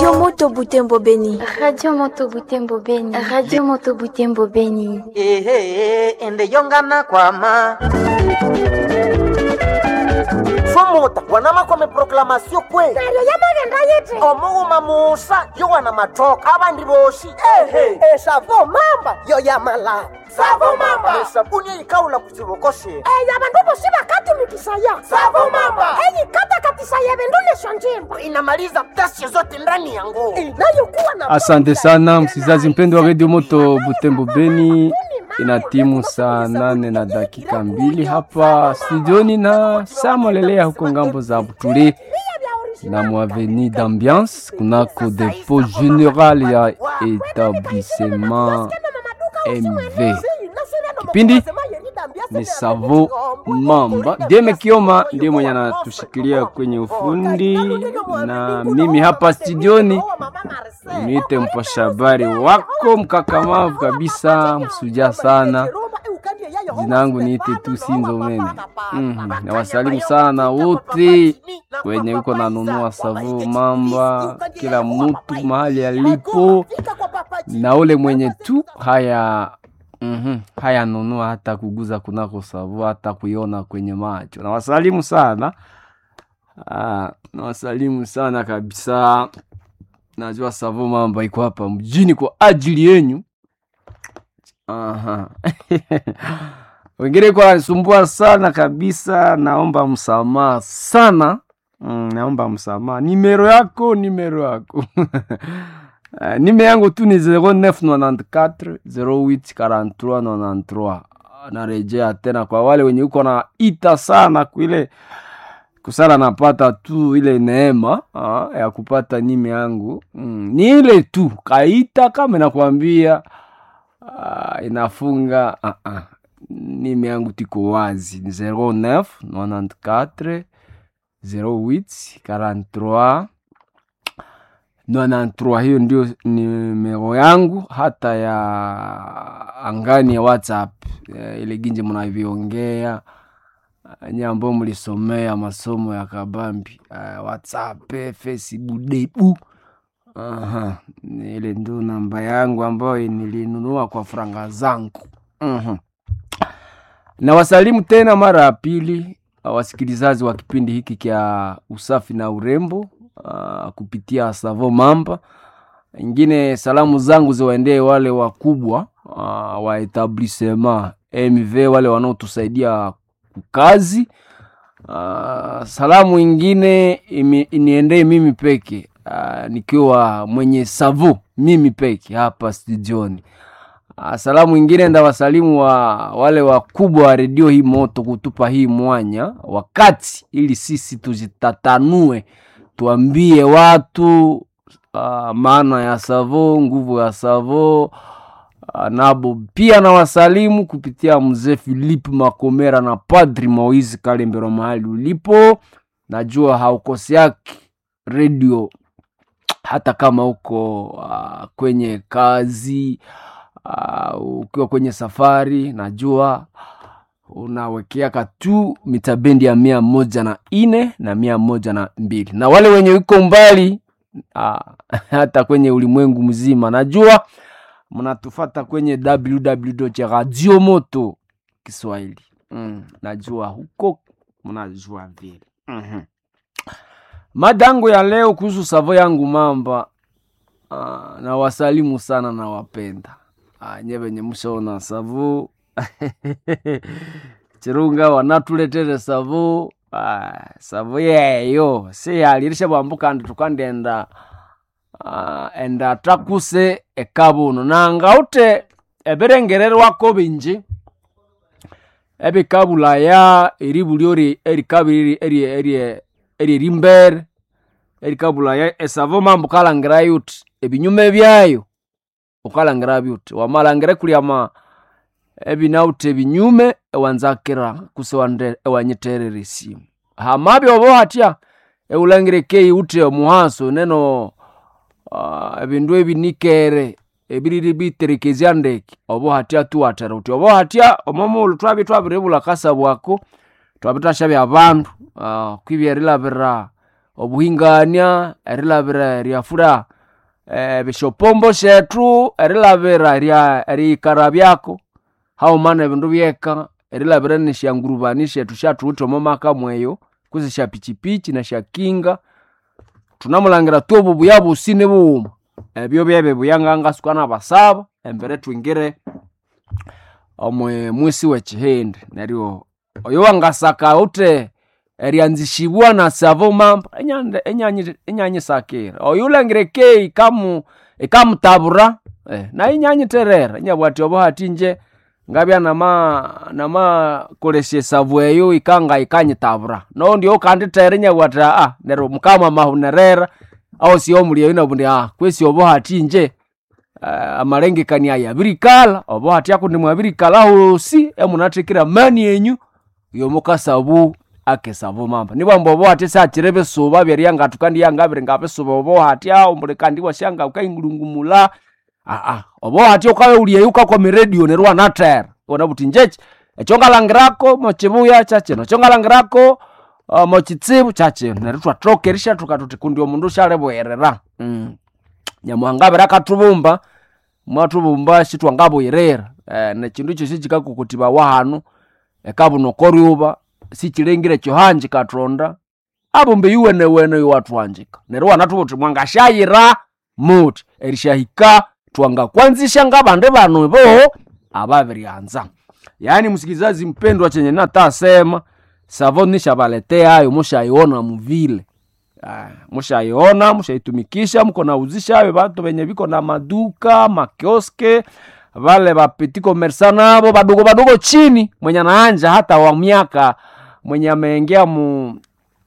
Radio Moto Butembo Beni. Radio Moto Butembo Beni. Radio Moto Butembo Beni. ehe ende yongana kwama fumuta wanama kwame proklamasio kwe neryo yamagenda yiti omughuma musa yowana matoka abandi boshi ehe esavo mamba yo yamala savo mamba esabuni eyikawula ku kibokoshe eyo abandu bosi bakatumikisaya Savo mamba. eyikatakatisaya ebindu nesyo njimba inamaliza ghasia zote ndani ya nguo inayokuwa na Asante sana msikilizaji mpendo wa redio Moto Butembo Beni, ina timu saa nane na dakika mbili hapa studioni na samolelea huko ngambo za Butule na mwaveni d'ambiance kunako depo general ya etablissement MV. Kipindi ni Savo Mamba. Deme Kioma ndiye mwenye anatushikilia kwenye ufundi, na mimi hapa studioni niite mpasha habari wako mkakamavu kabisa, msuja sana. Jina langu niite tu Sinzomene. Mhm, nawasalimu sana wote wenye uko nanunua Savo Mamba, kila mtu mahali alipo, na ule mwenye tu haya Mhm. Haya nunua hata kuguza kunako savu hata kuiona kwenye macho. Nawasalimu sana. Ah, nawasalimu sana kabisa. Najua savu mambo iko hapa mjini kwa ajili yenyu. Aha. Wengine kwa nisumbua sana kabisa, naomba msamaha sana. Mm, naomba msamaha. Nimero yako, nimero yako. Uh, nime yangu tu ni 0994 08 43 93. Narejea tena kwa wale wenye uko na ita sana kuile kusala napata tu ile neema uh, ya kupata nime yangu mm, ni ile tu kaita kama nakwambia uh, inafunga uh, uh. nime yangu tiko wazi ni 09 94 08 43 93 hiyo ndio nimero yangu hata ya angani ya whatsapp eh, ile ginje mnavyoongea eh, nye ambao mlisomea masomo ya kabambi eh, whatsapp eh, facebook debu Aha, ni ile ndio namba yangu ambayo nilinunua kwa franga zangu Mhm. na wasalimu tena mara ya pili wasikilizaji wa kipindi hiki kya usafi na urembo uh, kupitia Savo Mamba. Ingine salamu zangu ziwaendee wale wakubwa uh, wa etablissement MV, wale wanaotusaidia kazi. Uh, salamu ingine imi- iniendee mimi peke uh, nikiwa mwenye Savo mimi peke hapa studioni. Uh, salamu ingine ndawasalimu wa wale wakubwa wa redio hii moto kutupa hii mwanya wakati ili sisi tuzitatanue tuambie watu uh, maana ya savo nguvu ya savo uh, nabo pia na wasalimu kupitia mzee Philip Makomera na Padri Moise Kalembero mahali ulipo, najua haukoseaki redio hata kama uko uh, kwenye kazi uh, ukiwa kwenye safari, najua unawekeaka tu mitabendi ya mia moja na ine na mia moja na mbili na wale wenye uko mbali uh, hata kwenye ulimwengu mzima najua mnatufata kwenye www radio moto Kiswahili mm, najua huko mnajua vile mm-hmm. Madango ya leo kuhusu savo yangu mamba uh, na wasalimu sana na wapenda uh, nye venye mshaona savo chirunga wanatuletere savo uh, savo yeyo siyalirisha bwambuka ndi tukandenda uh, enda takuse ekabuno nangaute ebirengererwako binji ebikabulaya eribulyo eri- erikabiri eri- eri- erierimbere erikabulaya esavo mambo kalangira yuti ebinyume byayo ukalangira byuti wamalangire kulyama ebinauti ebinyume ewanzakira kuse wande- ewanyiterera esimu hamabi obo hatya eulangire kei uti omuhaso neno uh, ebindu ebinikere ebiriri biterekezya ndeke obo hatya tuwatera uti obo hatya omomulu twabi twabiribula kasa bwako twabitasha bya bandu uh, kwibyerilabira obuhingania erilabira eryafura eh, bishopombo shethu erilabira erya eriyikara byako haumana ebindu byeka erilabira nishyangurubani shethu shathuwithe omo maka mweyo kusi sha pichipichi na sha kinga tunamulangira tu obu buya busi ni buwuma ebyo byebe buyangangasuka nabasaba embere twingire omwe mwisi wekihindi neryo oyo wangasaka ute eryanzishibwa na savo mamba enyande- enyanyi- enyanyisakira oyo ulangire ke ikamu ikamutabura eh, na inyanyiterera enyabwati obo hati nje ngabya nama nama kolesya esavu eyo ikanga ikanyitabura no ndio kanditera enyabwati ah neryo mukama mahunerera aho si omuli eyo nabundi ah kwesi obo hati nje uh, amalengekania yabirikala obo hati akundi mwabirikala hosi emunathekera mani enyu yomukasabu akesabu mamba nibwamba obo hati sakire bisuba byeryangatu kandi yangabiri ngabisuba obo hati aho mbuli kandi wasyanga ukaingulungumula aa obo hati ukaweuliyeyo ukakwa radio neryo wanathera wona buti njechi ekyo ngalangirako mochibuya kyakino ekyo ngalangirako uh, mochitsibu kyakino neryo twathokerisha tukatuti kundi omundu syalibwerera mm. nyamuhangabira akatubumba mwatubumba sitwangabwirira eh, nekindu ekyo sikikakukutibawa hanu ekabunokoryuba sikilengire kyohanji katonda abumbe yuwenewene iwatwanjika neryo wanatubuti mwangasyayira muti erishahika twangakwanzisha ngabandi banu bo ababiryanza yaani msikilizaji mpendwa chenye natasema savo nishabaleteayo mushaiona muvile Ah, mushaiona mushaitumikisha mko nauzishayo batu benye biko na maduka makioske vale bapeti komersa nabo badogo badogo chini mwenye anaanja hata wa miaka mwenye ameingia mu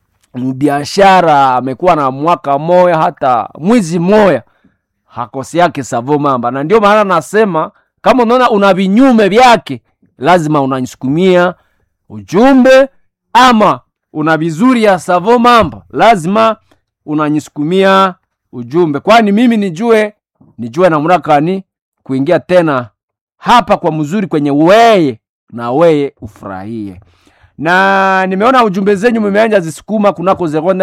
mbiashara amekuwa na mwaka moya hata mwizi moya hakosi yake savo mamba na ndio maana nasema kama unaona una vinyume vyake lazima unanisukumia ujumbe ama una vizuri ya savo mamba lazima unanyisukumia ujumbe kwani mimi nijue nijue namrakani kuingia tena hapa kwa mzuri kwenye weye na weye ufurahie na nimeona ujumbe zenyu mmeanja zisukuma kunako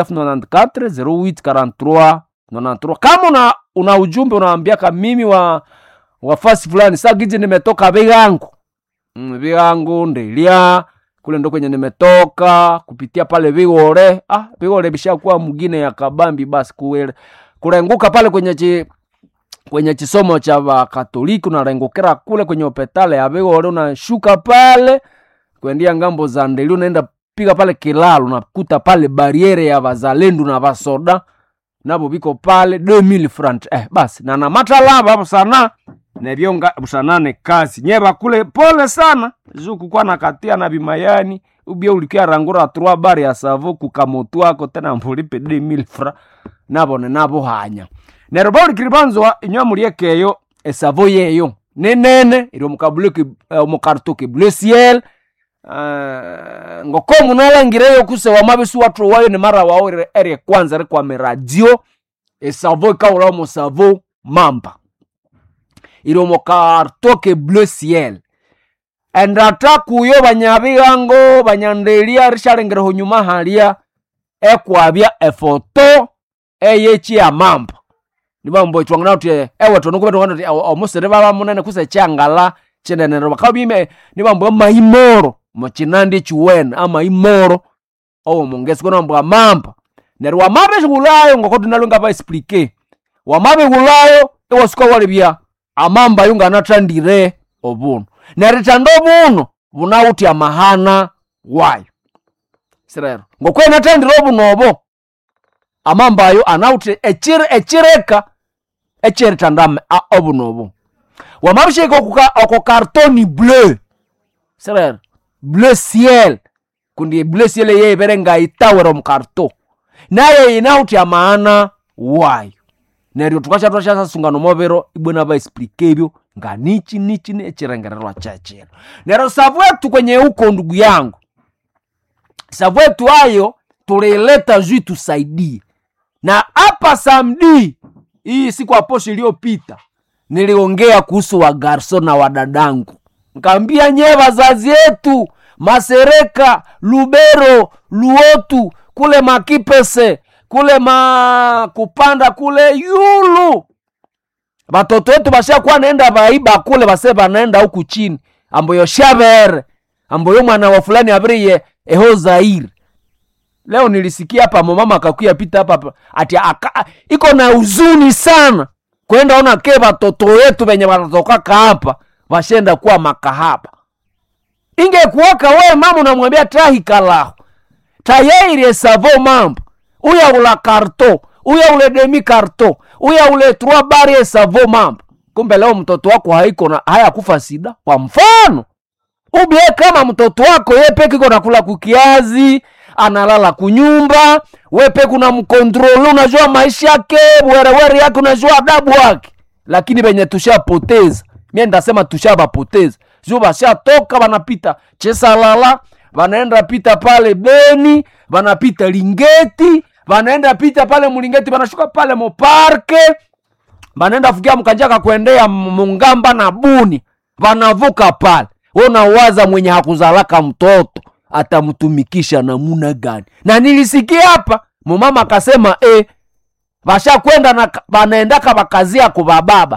0994 0843 93 kama una, una ujumbe unaambiaka mimi wa wafasi fulani sagiji nimetoka vigangu mm, vigangu ndelia kule ndo kwenye nimetoka kupitia pale vigore ah, vigore bishakuwa mgine ya kabambi basi kuwele kurenguka pale kwenye chi, kwenye chisomo cha vakatoliki unarengukira kule kwenye opetale ya vigore unashuka pale kuendia ngambo za ndeli unaenda piga pale kilalo unakuta pale bariere ya vazalendu na vasoda nabo biko pale 2000 front eh, basi na namatalava hapo sana nebyonga busanane kazi nyeba kule pole sana zuku kwa nakatia na bimayani ubia ulikia rangura trois bar ya savo kukamotu ako tena mbulipe 2000 fra nabone nabo hanya neryo baulikilibanzwa inywa muliekeyo esavo yeyo nenene iri omukabuleki omukartoke bleu ciel uh, ngoko munalangireyo kuse wamabisi watu wayo ni mara wao eri kwanza rikwame radio esavo ikaula omo savo mamba iri omo kartoke bleu ciel endata kuyo banyabigango banyandelia rishalengereho nyuma halia ekwabya efoto eyechi ya mamba nibambo itwangana uti ewe tonukubetongana uti omusiri baba munene kuse kyangala chinenero bakabime nibambo maimoro muchinandi chiwene amaimoro owo mungesi konambo amamba neryo wamabe shigulayo ngoko tunalo ngaba explique wamabe gulayo iwasuka walibya amamba yo nganathandire obuno nerithanda obuno bunawuthi amahana wayo sirero ngokwenathandire obuno obo amamba ayo anawuthi echire echireka echerithanda obuno obo wamabisheka oko kartoni bleu sirero bleu ciel kundi bleu ciel yeibere ngaitawera omukarto naye inawuthi amaana wayo neryo tukasha twashasasungana omubiro ibwena baexplike ebyo nga nichi nichi echirengererwa chechino neryo savwetu kwenye huko ndugu yangu savwetu ayo tuliileta juu tusaidie na hapa samdi hii siku aposho iliyopita niliongea kuhusu wagarso na wadadangu nkaambia nyee wazazi yetu masereka lubero luotu kule makipese kule ma kupanda kule yulu batoto wetu bashakuwa naenda baiba kule base banaenda huku chini amboyo shabere amboyo mwana wa fulani abiriye eho zairi leo nilisikia hapa mama akakuya pita hapa hapa, ati aka, iko na huzuni sana kwenda ona ke batoto wetu benye banatokaka hapa bashenda kuwa makahaba ingekuwaka we mama unamwambia trahikalahu tayeire savo mambo uya ula karto uya ule demi karto uya ule trois bari savo mambo kumbe leo mtoto wako haiko na hayakufa sida kwa mfano ubie kama mtoto wako ye peke iko nakula kukiazi analala kunyumba we peke una mkontrole unajua maisha yake werewere yake unajua adabu wake lakini benye tushapoteza mie ndasema tushabapoteza juu bashatoka banapita chesalala banaenda pita pale beni banapita lingeti banaenda pita pale mulingeti banashuka pale moparke banaenda fukia mkanjaka kuendea mungamba na buni banavuka pale unawaza mwenye hakuzalaka mtoto atamtumikisha namuna gani na nilisikia hapa mumama akasema e, bashakwenda na banaendaka bakazia kubababa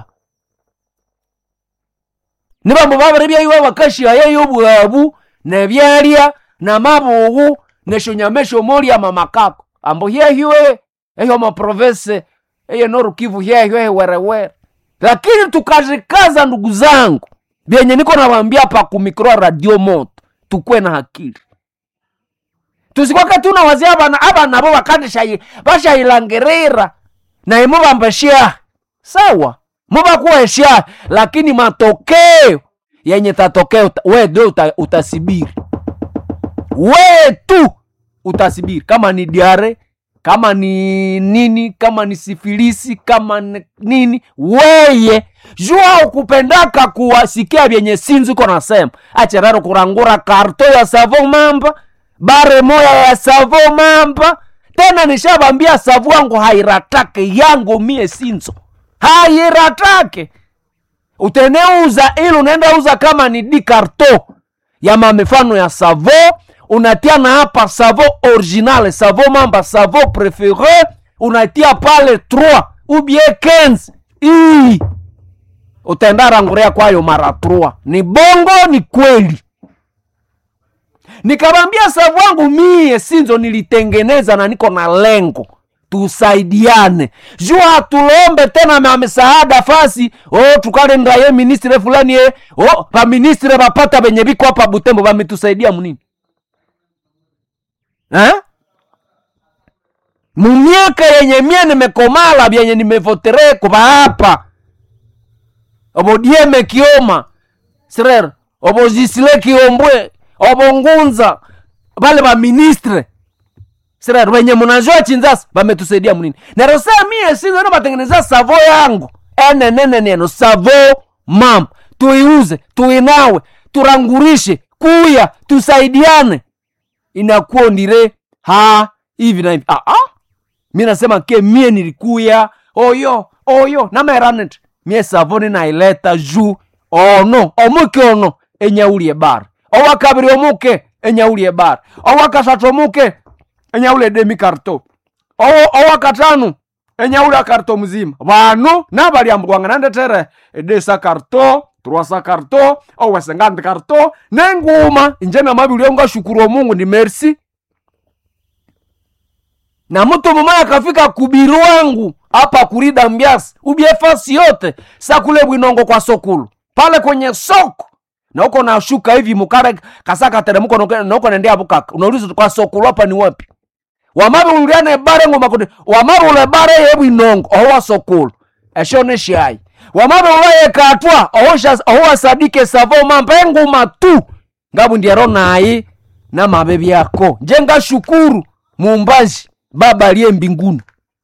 nibambo babiri iwe bakashia yeyo bwabu nebyalya namabugu neshonyamesho molya mamakako ambo hyehywe eyo maprovense eye norukivu hyehywe hewerewere lakini tukazikaza ndugu zangu vyenye niko nawambia pa kumikro radio moto tukwe na hakili tusikwake tunawazia abana abana bo bakandisha bashayilangirira naye mubambashia sawa mubakuwesha lakini matokeo yenye tatokeo we ndio uta, utasibiri we tu utasibiri kama ni diare kama ni nini kama ni sifilisi kama ni nini weye jua ukupendaka kuwasikia vyenye sinzi uko nasema acheraro kurangura karto ya savo mamba bare moya ya savo mamba tena nishabambia savu wangu hairatake yangu mie sinzo hairatake uteneuza ili unaenda uza kama ni di karto ya mamifano ya savo unatia na hapa savo original savo mamba savo prefere unatia pale 3 ubie 15 ii utaenda ranguria kwayo mara 3 ni bongo ni kweli nikawambia savu wangu mie sinzo nilitengeneza na niko na lengo tusaidiane juu hatulombe tena ma misaada fasi oh, tukalenda ye ministre fulani ye oh, vaministre vapata venye viko hapa butembo vametusaidia munini eh? mumiaka yenye mie nimekomala vyenye nimevotereko vahapa obodieme kioma srer obozisile kiombwe obongunza vale vaministre sira wenye munajua chinzasa vametusaidia munini nerosea mie sinzo no batengeneza savo yangu enenene neno savo mam tuiuze tuinawe turangurishe kuya tusaidiane inakuwa ndire ha hivi na hivi ah, ah. mi nasema ke mie nilikuya oyo oyo nameranet mie savo ninaileta juu ono omuke ono enyaulie bar owakabiri omuke enyaulie bar owakasatu omuke enyaule demi karto owo owakatanu enyaule karto mzima vanu navaliambwanga nandetere edesa karto truasa karto owesengandi karto nenguma inje namavili ngashukuru omungu ni merci na mtu mmoja akafika kubiru wangu hapa kurida mbiasi ubie fasi yote sa kule bwinongo kwa sokulu pale kwenye soko na uko nashuka hivi mukare kasaka teremko nauko nendea bukaka unauliza kwa sokulu hapa ni wapi wamabe uliane bare ngoma kuti wamabe ule bare yebu inongo owa sokulu esho ne shai wamabe ulaye katwa ohosha owa sadike savo mambe nguma tu ngabu ndiero nayi na mabe byako njenga shukuru mumbaji baba aliye mbinguni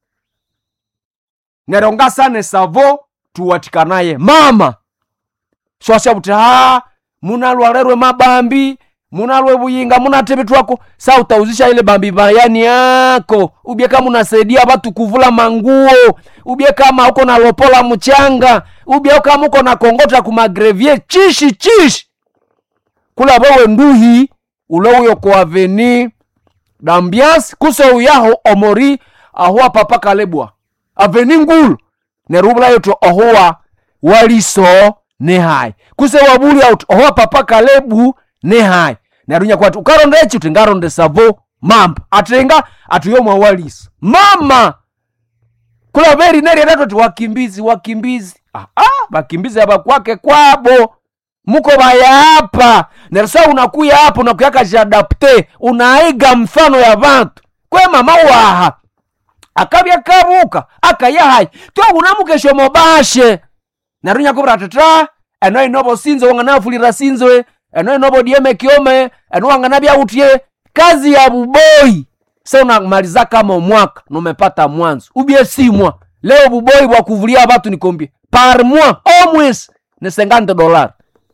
neronga sane savo tuwatikanaye mama swasha buti ha munalwalerwe mabambi munalwe buyinga munatebe twako sa utauzisha ile bambi bayani yako ubie kama unasaidia watu kuvula manguo ubie kama uko na lopola mchanga ubie kama uko na kongota kumagrevie chishi chishi kula wewe nduhi ule uyo kwa aveni dambias kuso uyaho omori ahowa papa kalebwa aveni ngulu nerubula yoto ohowa waliso ne hai kuse wabuli out ohowa papa kalebu ne hai nerunya kwati ukaronda echi uti ngaronde savo mamba atenga atuyomwa waliso mama kula veri nerieratu ti wakimbizi wakimbizi ah, ah, vakimbizi ava kwake kwabo muko vayapa nerisa unakuya hapo unakuyaka jadapte unaiga mfano ya vantu kwe mama waha akavya kavuka akayahai twakunamukesho mobashe narunya kuvira tata eno inovo sinzo wanganafulira sinzwe eno inovo dieme kiome eno wangana vyautie kazi ya buboi se unamaliza kama mwaka numepata mwanzo ubie simwa leo buboi bwa kuvulia vatu nikombie par mois au mwezi ni 50 dolari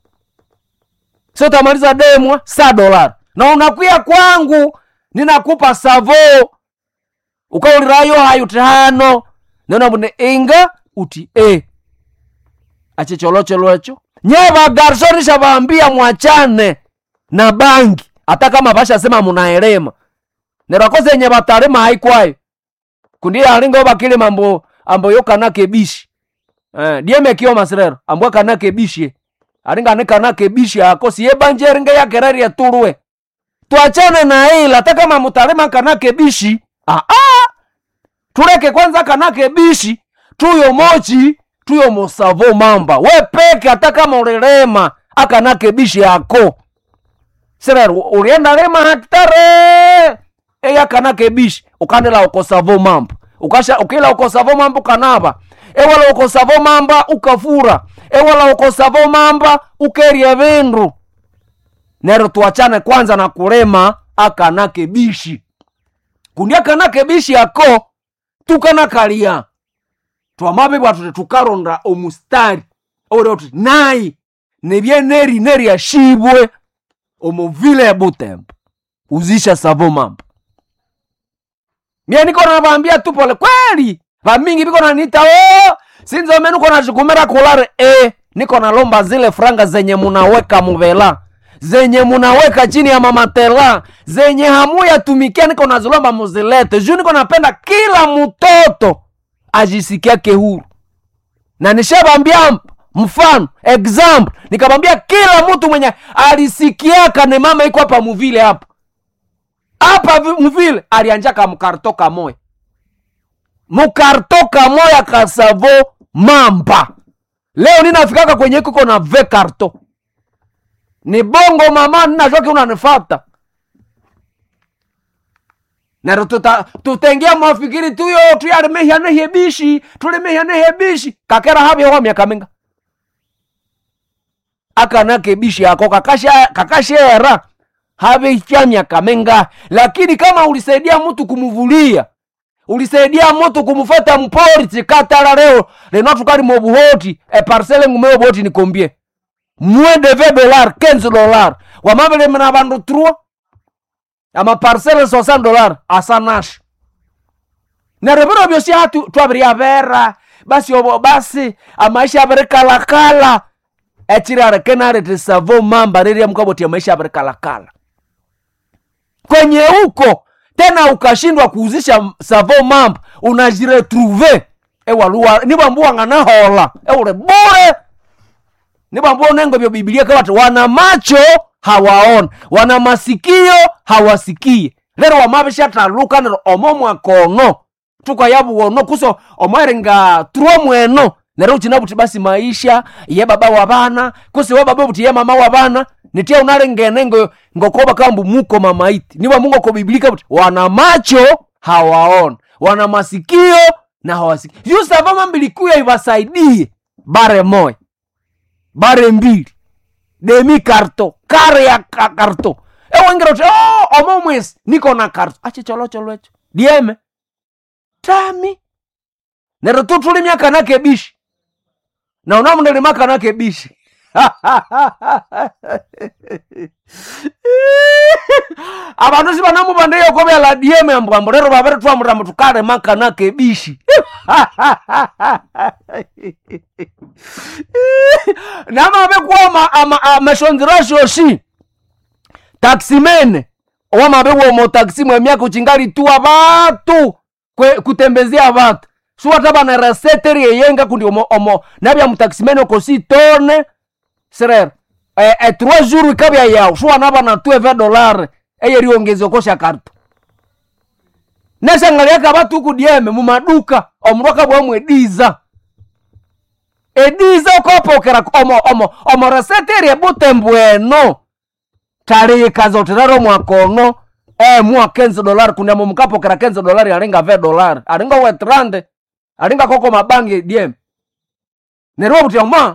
so utamaliza demwa sa dolari na unakuya kwangu ninakupa savo ukaulirayo hayo tihano nenabune inga uti e achicholocholocho nyeva garsonisha vaambia mwachane na bangi hata kama vashasema munaelema nerakoze nye vatarema haikwayo kundiye alingo vakile mambo ambo yokanake bishi eh, dieme kio masirero ambwa kanake bishi alinga ne kanake bishi akosi ye banje eringe yakereri turwe twachane na ila hata kama mutarema kanake bishi ah, ah. tuleke kwanza kanake bishi tuyo mochi tuyo mosavo mamba we peke hata kama ulirema akanake bishi yako sirero ulienda lema hatare eya kanake bishi ukandela ukosavo mamba ukasha ukila ukosavo mamba ukanava ewala ukosavo mamba ukafura ewala ukosavo mamba ukeria vindu nero tuachane kwanza na kulema akanake bishi kundi akanake bishi ako tukanakalia twamabibwa tuti tukaronda omustari ore uti nayi nebyeneri neri ashibwe omuvile ya butembo uzisha savo mambo mie niko navambia tu pole kweli vamingi viko nanita o sinzome niko nachikumira kulare e niko nalomba zile franga zenye munaweka muvela zenye munaweka chini ya mamatela zenye hamuyatumikia niko nazilomba muzilete juu niko napenda kila mtoto ajisikiake huru na nishavambia mfano example nikamwambia kila mtu mwenye alisikiaka ne mama iko hapa muvile hapa hapa vi- muvile alianjaka mkarto kamoya mukarto kamoya kasavo mamba leo ninafikaka kwenye kuko na ve karto ni bongo mama ninashoke unanifata nero tuta tutengia mafikiri tuyo tuyalimehyanehe bishi tulimehyanehe bishi kakera havyeho miaka minga akanake bishi yako kakasha kakashera haveicha miaka minga lakini kama ulisaidia mtu kumuvulia ulisaidia mtu kumufata mpori tsikatala leo leno tukali mobuhoti eparsele ngumeo boti nikombie mwe de 20 dolar 15 dolar wamavele mna vandu trua amaparsele 60 dolar asanashi nerevero vyosi hatu twaviryavera basi obo basi amaisha avirikalakala echirarekenarete savo mamba riria mkabotia maisha avirikalakala kwenye huko tena ukashindwa kuuzisha savo mamba unajiretruve ewaluwa nibwambuwang'anahola eule bure nibwambua unengo vyo bibilia kawati wana macho hawaona wana masikio hawasikie lero wamavishathaluka nero omo mwakono tukayavuwono kuso omweringa tuo mweno nero uchina buti basi maisha ye baba wa bana kusi we baba buti ye mama wa bana nitia unalengene ngo ngokoba kambu muko mamaiti niwa mungu ko bibilika buti wana macho hawaona wana masikio na hawasikii yusavama mbilikuya ivasaidie bare moya bare mbili demi karto kare ya ka- karto ewengera uti oh, omo mwezi niko na karto achicholocholwecho echo dieme tami nero tu tuli myaka nake bishi na unamundeli maka nake bishi abandu sibanamubandeyo kobela dieme ambwambo lero babere twamutamba tukale maka nake bishi namabekuwa amashonzirashoshi taksimene owamabewomo taksi mwemyaka uchingali tuwa batu kwe- kutembezea vatu suwata bana reseteri yeyenga kundi omo, omo nabya mutakisimene okosi tone serere e, e, trois jours ikabya yawu suwana bana tueve dolare eyeriongezi okosha karto neshangaliaka batu kudieme mumaduka omundu akabwamu ediza ediza okopokera omo omo omo reseteri ebutembo eno talikaza otiraro mwakono eh, mwa 15 dolari kundi amo mukapokera 15 dolari alinga ve dolari alinga wetrande alinga koko mabangi diem nerwa butia ma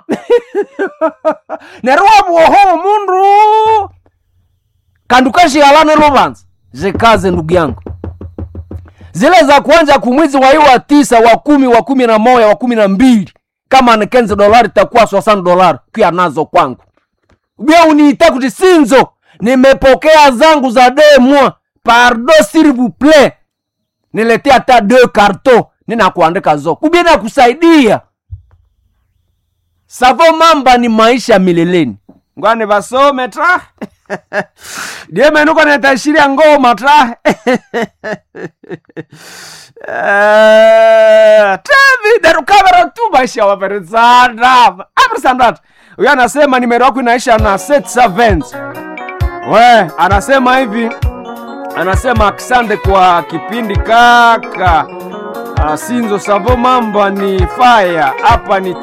nerwa bwoho mundu kandukashiyalane lubanza zikaze ndugu yangu zile za kuanja kumwizi wa hii wa tisa wa kumi wa kumi na moya wa kumi na mbili kama ni 15 dolari takuwa 60 dolari pia nazo kwangu bia uniita kuti sinzo nimepokea zangu za demwa pardo s'il vous plaît niletea hata deux carton ninakuandika zo kubia nakusaidia savo mamba ni maisha mileleni ngwani vasome tra diemenuko netashiria ngoma tra Eh, trevi derukavera tu maisha waperizana aperisandata huyo anasema nimero yako inaisha na set servants we anasema hivi anasema asante kwa kipindi kaka Ah, sinzo savo mamba ni faya hapa ni